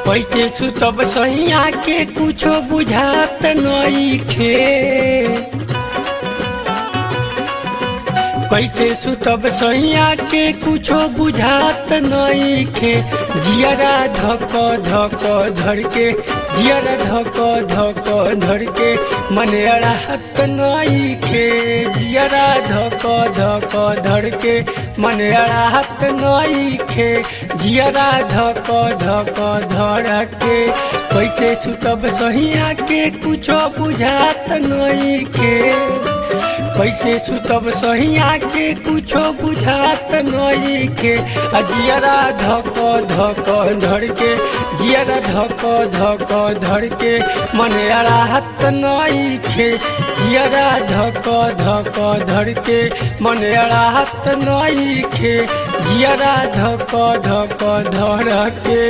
कैसे सुतब सैया के कुछो बुझात नइखे कैसे सुतब सैया के कुछो बुझात नइखे जियरा धक धक धड़के जियरा धक धक धड़के मन अड़ाहत नइखे जियरा धक धक धड़के मन अड़ाहत नइखे जियरा धक धक धड़के कैसे सुतब सैया के कुछो बुझात नइखे कैसे सुतब सहिया के कुछो बुझात नइखे आ जियरा धक धक धड़के जियरा धक धक धड़के मन अड़ाहत नइखे जियरा धक धक धड़के मन अड़ाहत नइखे जियरा धक धक धड़के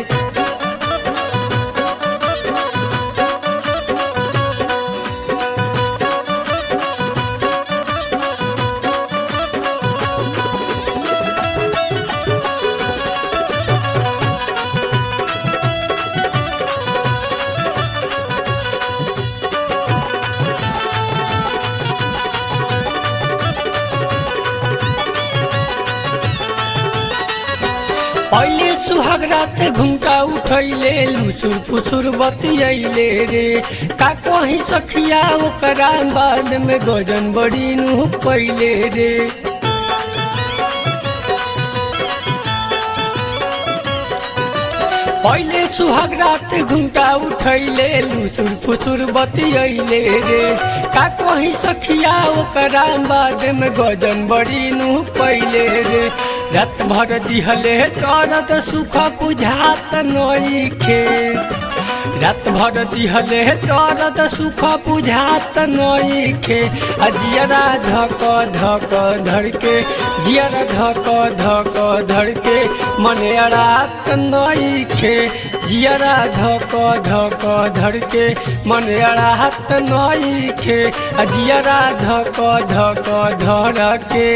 पहले सुहाग रात घुमटा उठैले लुसुर फुसुर बतियैले रे का कहीं सखिया ओकरा बाद में गजन बड़ी नु पहिले रे पहले सुहाग रात घुमटा उठैले लुसुर फुसुर बतियैले रे का कहीं सखिया ओकरा बाद में गजन बड़ी नु पहिले रे रात भर दिहले दर्द सुख बुझात नइखे रात भर दिहले दर्द सुख बुझात नइखे आ जियरा धक धक धड़के जियरा धक धक धड़के मन अड़ात नइखे जियरा धक धक धड़के मन अड़ात नइखे आ जियरा धक धक धड़के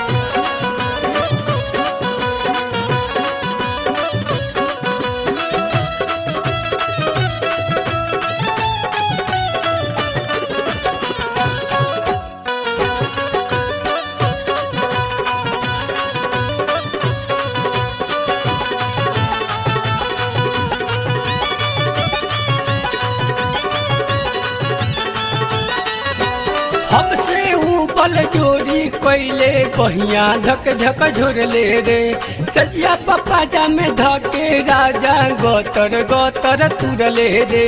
हमसे ऊपर जोड़ी कोइले कहिया धक धक झोरले रे सजिया पप्पा जा में धके राजा गोतर गोतर तुरले रे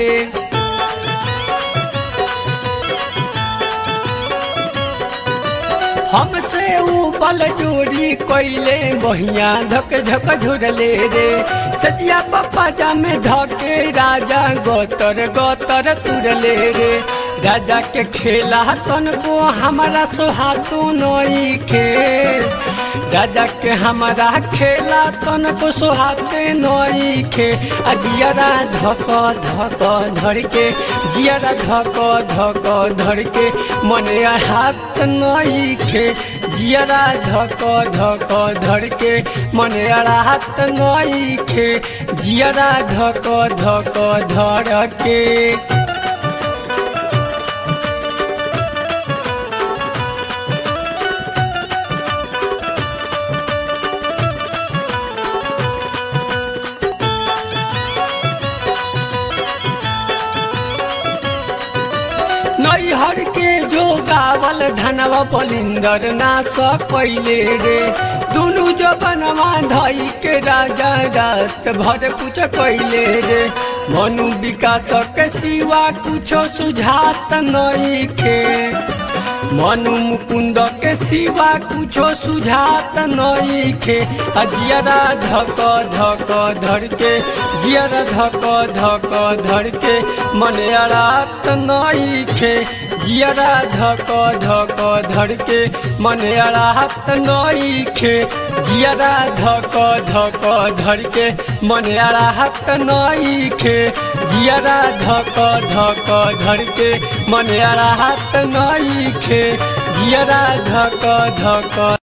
हमसे ऊपर जोड़ी कोइले बहिया धक धक झोरले रे सजिया पप्पा जा में धके राजा गोतर गोतर तुरले रे राजा के खेला तन को हमारा सोहातू नई खे राजा के हमारा खेला तन को सोहाते नई खे आ जियरा धक धक धड़के जियरा धक धक धड़के मन हाथ नई खे जियरा धक धक धड़के मन हाथ नई खे जियरा धक धक धड़के नैहर के जो गावल धनवा बलिंदर ना सकैले रे दुनु जो बनवा धई के राजा रात भर कुछ कैले रे मनु विकास के सिवा कुछो सुझात नहीं खे मनु मुकुंद के सिवा कुछो सुझात नहीं खे जियरा धक धक धड़के जियरा धक धक धड़के मन अड़ात नहीं खे जियरा धक धक धड़के मन अड़ात नहीं खे जियरा धक धक धड़के मन अड़ात नहीं खे जियरा धक धक धड़के मन अड़ात नहीं खे जियरा धक धक